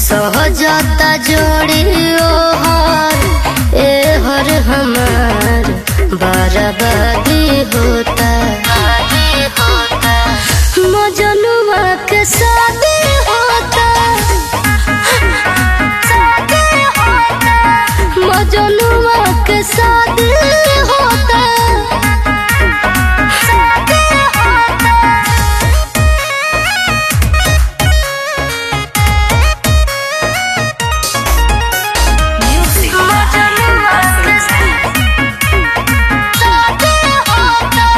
सहजता जोड़ियो हर ए हर हमार बर्बादी होता मजनुआ के शादी होता मजनुआ के शादी होता Music. मजनुआ के शादी होता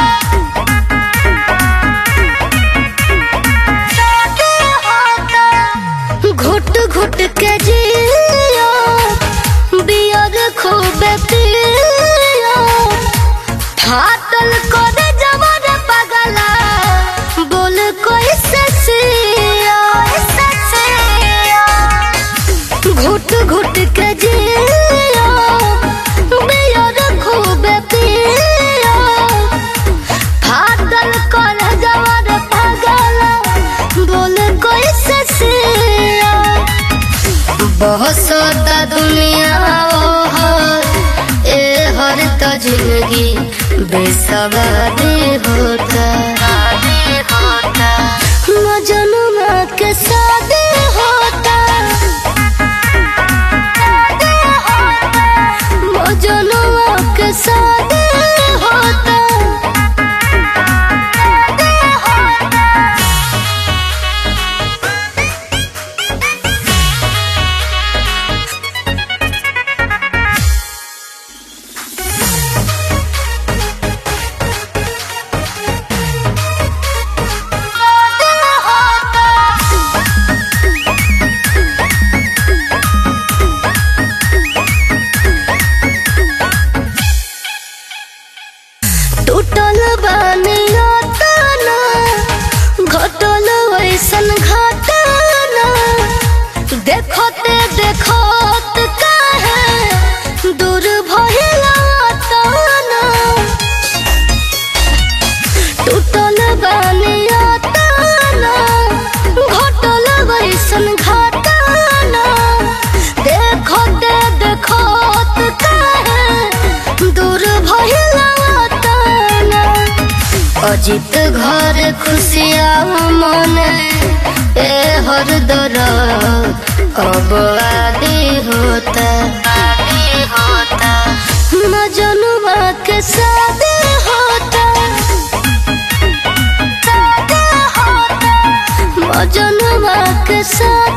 शादी होता घुट घुट के जियो बियर खूब पियो फाटल करे जवर पगला बोल कोई ससिया घुट घुट के जियो बियर खूब पियो फाटल करे जवर पगला बोल कोई ससिया बहुत सोता दुनिया ओ हर ए हर तो जिंदगी बेसवादी होता मजनुआ के शादी होता मजनुआ के शादी होता टूटल बानिया ताना घटल वैसन घटना देखते देखत काहे दूर भइला ताना टूटल बानिया ताना घटल वैसन घटना देखते देखत काहे दूर भइला ताना अजित घर खुशिया मन ए हर दर अब आदि होता मजनुआ के शादी होता मजनुआ के शादी